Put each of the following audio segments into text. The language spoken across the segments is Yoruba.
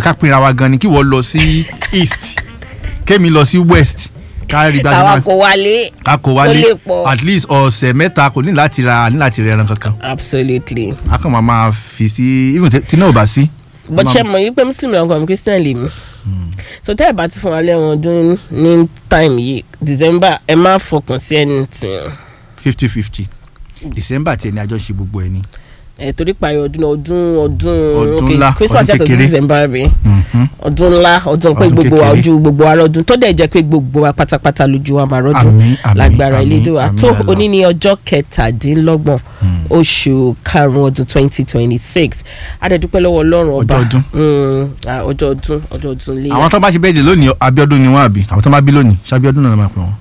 ká pinra wa gan ni kí wọ́n lọ sí east kémi lọ sí west ká rí gbájú àwa náà kò wálé. ká kó ó wálé lè pọ̀. at least ọ̀sẹ̀ mẹ́ta kò ní láti ra ní láti rẹ ẹran kankan absolutely. a kàn máa máa fi sí even tí náà ò bá sí. bó ṣe mọ̀ yí pé muslim lọ́kàn mi christian lè mí. so tẹ́ ẹ̀ bá ti fún wa lẹ́wọ̀n ọdún ní time yìí december ẹ má fọkàn sí anything. fifty fifty december tiẹ̀ ní àjọṣe gbogbo ẹ̀ ni. ẹ torí parí ọdún ọdún ọdún Ọdún ok, ńlá, christmas ọdún yàtọ̀ sí kékeré. december rẹ̀ Mhm. ọdún ńlá ọdún pé Ọdún gbogbo wa kékeré. ojú gbogbo wa rọdún tó dẹ̀ jẹ́ pé gbogbo wa pátápátá lójú wa máa rọdún Àmín, àmín, lágbára àmín, Elédùà àmín tó Allah. òní ní ọjọ́ kẹtàdínlọ́gbọ̀n oṣù karùn-ún ọdún twenty twenty six adẹ́dúpẹ́ lọ́wọ́ ọlọ́run ọba Ọjọ́ ọdún. Mm, ah, ọjọ́ ọdún ọjọ́ ọdún léyà àwọn tó bá ṣe bẹ́ẹ̀ dé lónìí abiodun ni wọ́n àbí àwọn tó bá bí lónìí ṣabiodun náà ló máa pè wọ́n.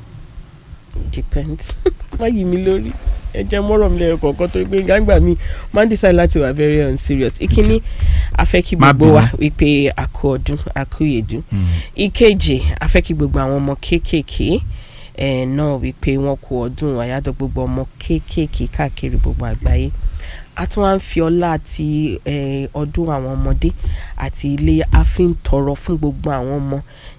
depends má yí mi lórí ẹ jẹ́ mọ́rọ̀ mi lẹ́yìn kọ̀ọ̀kan torí pé gbàgbà mi máa ń decide láti wà very unserious ìkíní afẹ́ kí Má gbogbo wa bínú. wípé àkó ọdún àkó yèdú ìkejì afẹ́ kí gbogbo àwọn ọmọ kéékèèké ẹ̀ náà wípé wọ́n kó ọdún àyájọ́ gbogbo ọmọ kéékèèké káàkiri gbogbo àgbáyé a tún wá ń fi ọlá àti eh, ọdún àwọn ọmọdé àti ilé a fi ń tọrọ fún gbogbo àwọn ọmọ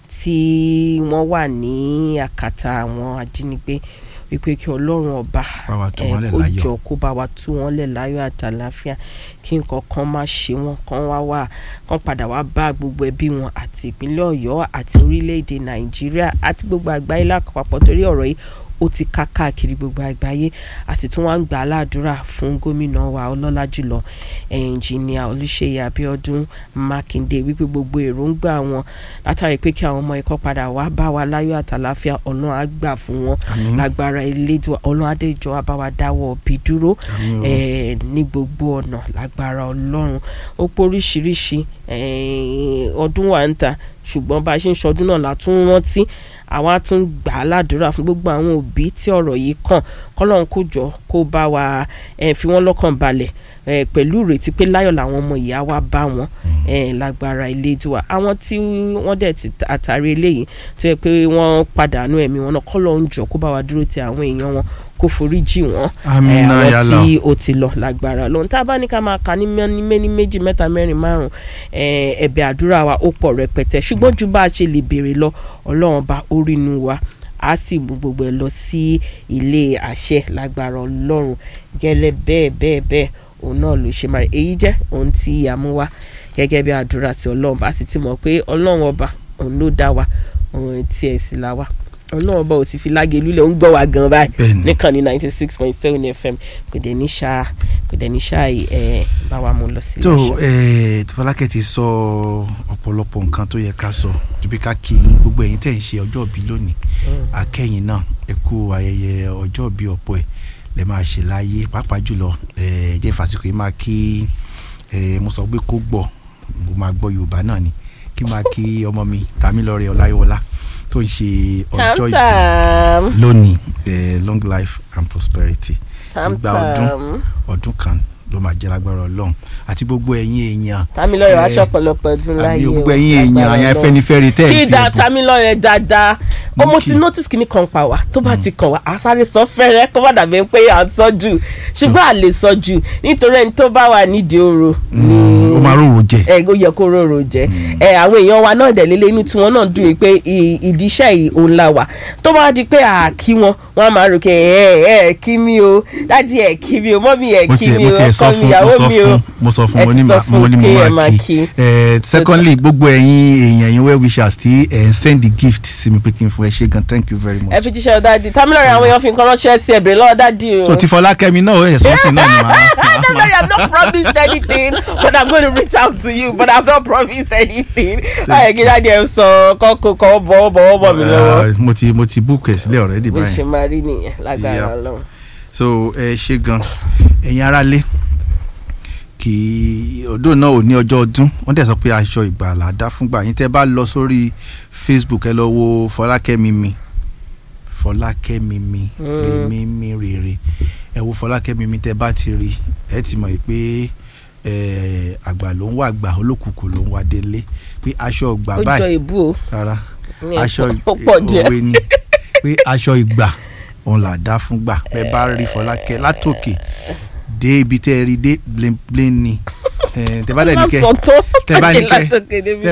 tí wọ́n wà ní àkàtà àwọn ajínigbé wípé kí ọlọ́run ọba Bá wa tú eh, wọn lẹ̀ kó láyọ̀. jọ kó bá wa tú wọn lẹ̀ láyọ̀ àtàláfíà kí nǹkan kan má ṣe wọn kán wá wá kán padà wá bá gbogbo ẹbí wọn àti ìpínlẹ̀ ọ̀yọ́ àti orílẹ̀-èdè nàìjíríà àti gbogbo àgbáyé lápapọ̀ torí ọ̀rọ̀ yìí ó ti ká káàkiri gbogbo àgbáyé àti tún wá ń gbà á ládùúrà fún gómìnà wa ọlọ́lá jùlọ ẹnjìníà olùṣeyẹ abiodun makinde wípé gbogbo èròǹgbà wọn látàrí pé kí àwọn ọmọ ikọ́ padà wá bá wa láyọ̀ àtàláfíà ọ̀nà àgbà fún wọn Àmín. lágbára elédùn ọlọ́run adéjọ́ abáwa dáwọ́ bí dúró Àmín o. eh, ní gbogbo ọ̀nà lágbára ọlọ́run ó pọ̀ oríṣiríṣi eh, ọdún wa ń ta ṣùgbọ́n bá a ṣe ń ṣọdún náà la tún rántí àwa tún gbà á ládùúrà fún gbogbo àwọn òbí tí ọ̀rọ̀ yìí kàn kọ́lọ́run kó jọ kó bá wa eh, fi wọ́n lọ́kàn balẹ̀ eh, pẹ̀lú ìrètí pé láyọ̀ làwọn ọmọ ìyá wa bá wọn eh, lágbára elédùà àwọn tí wọ́n dẹ̀ ti àtàrí eléyìí tó yẹ pé wọ́n pàdánù ẹ̀mí wọn náà kọ́lọ́run jọ kó bá wa dúró ti àwọn èèyàn wọn kó forí jì wọ́n Àmín eh, náà àwọn yálà. tí ó ti lọ lágbára lóhun tá a bá ní ká máa kà ní mẹ́ni mẹ́ni méjì mẹ́ta mẹ́rin márùn eh, ẹ̀bẹ̀ àdúrà wa ó pọ̀ rẹpẹtẹ ṣùgbọ́n ju bá a ṣe lè béèrè lọ ọlọ́run bá orínú wa a sì mú gbogbo ẹ lọ sí ilé àṣẹ lágbára ọlọ́run gẹ́lẹ́ bẹ́ẹ̀ bẹ́ẹ̀ bẹ́ẹ̀ òun náà ló ṣe máa rí èyí jẹ́ ohun tí a mú wá gẹ́gẹ́ bí àdúrà sí ọlọ́run bá sì ti mọ̀ pé ọlọ́run ọba òun ló dá wa òun tí ẹ̀ sì la wa ọlọ́run ọba ò sì fi lágé lulẹ̀ ń gbọ́ wa gan báyìí Bẹ́ẹ̀ni. nìkan ní ninety six point seven fm kò dẹ̀ ní ṣá kò dẹ̀ ní ṣá ẹ̀ bá wa mú lọ sí tó ilé ẹ Fọlákẹ́ ti sọ ọ̀pọ̀lọpọ̀ nǹkan tó yẹ ká sọ ju bí ká kí yín gbogbo ẹ̀yin tẹ̀ ń ṣe ọjọ́ ìbí lónìí akẹ́yìn náà ẹ kú ayẹyẹ ọjọ́ ìbí ọ̀pọ̀ ẹ̀ lẹ máa ṣe láyé pàápàá jùlọ ẹ jẹ́ ìfàsìkò yìí máa kí ẹ mo sọ pé kó gbọ́ mo máa gbọ́ Yorùbá náà ni kí n máa kí ọmọ mi Tàmílọ́rẹ́ Ọláyíwọlá tó ń ṣe ọjọ́ ìbí tamtam lónìí ẹ long life and prosperity ìgbà ọdún tamtam ọdún kan ló máa jẹ́ lágbára Ọlọ́run àti gbogbo ẹ̀yin èèyàn tamilọrẹ wa Eh, ṣọ̀pọ̀lọpọ̀ ọdún láyé àbí o, gbogbo ẹ̀yin èèyàn lágbára àyàn Ọlọ́run. Afẹ́nifẹ́re tẹ́ ẹ̀ kí fi da ẹ̀bùn tamilọrẹ dáadáa ó mo ti kí. notice kìíní kan pa wá tó bá ti kàn wá a sáré sọ fẹ́rẹ́ kó má dàbí pé à ń sọ jù ṣùgbọ́n à lè sọ jù nítorí ẹni tó bá wà nídìí oró ni ó máa rò wò jẹ ẹ ó yẹ kó rorò jẹ ẹ àwọn èèyàn wa náà dẹ̀ lélẹ́ inú tiwọn náà dùn yìí pé ì- ìdí iṣẹ́ yìí òun la wà tó bá di pé à kí wọn wọn á máa rò pé ẹ ẹ kí mi o dájú ẹ kí mi o mọ́mí ẹ mo kí tiẹ̀ mi mo o tiẹ̀ sọ ọkọ mi fún mo ìyàwó sọ mi o fún mo sọ fún ẹ mo ti ní sọ ma- fún mo ní mo kí ẹ máa máa kí kí. Eh, secondly gbogbo ẹ̀yin èèyàn yín well wishers tí ẹ̀ ń send the gift sí mi pé kí n fún ẹ ṣé gan thank you very ẹ much fi jíṣẹ́ dáàdi tamilọrẹ àwọn èèyàn fi nǹkan ránṣẹ́ sí ẹ̀bẹ̀rẹ̀ lọ́wọ́ dáàdi o. so ti Fọlákẹ́mi náà ó yẹ sọ́ọ̀sì náà ni màá Don't worry, I've not promised anything, but I'm going to reach out to you, but I've not promised anything. Báyọ̀ kí dáàdi ẹ̀ sọ kọ́kọ́ kọ́ bọ́ bọ́ bọ́ mi lọ́wọ́. Ah, mo ti mo ti book ẹ sílẹ̀ already Bó ṣe báyìí máa rí nìyẹn lágbára Yep. Ọlọ́run. so ẹ ṣé gan ẹ̀yin aráalé kì í ọdún náà ò ní ọjọ́ ọdún wọ́n dẹ̀ sọ pé aṣọ ìgbàlà dá fúngbà yín tẹ́ bá lọ sórí Facebook ẹ lọ wo Fọlákẹ́mi mi Fọlákẹ́mi mi rèmi mi rèrè ẹ wo Fọlákẹ́mi mi tẹ́ bá ti rí ẹ ti mọ̀ pé eh, àgbà ló ń wá àgbà olókùkù ló ń wá délé pé aṣọ ìgbà Ó jọ báyìí ìbú o. rárá ní aṣọ ẹ̀kọ́. Ó pọ̀ díẹ̀. òwe ni pé aṣọ ìgbà òun là dá fún gbà bẹ́ẹ̀ bá rí Fọlákẹ́ látòkè dé ibi tẹ́ ẹ rí dé blin blin ni Eh, tẹ́ bá dẹ̀ ní Má kẹ́ sọ tó. tẹ́ bá ní kẹ́- Látòkè débi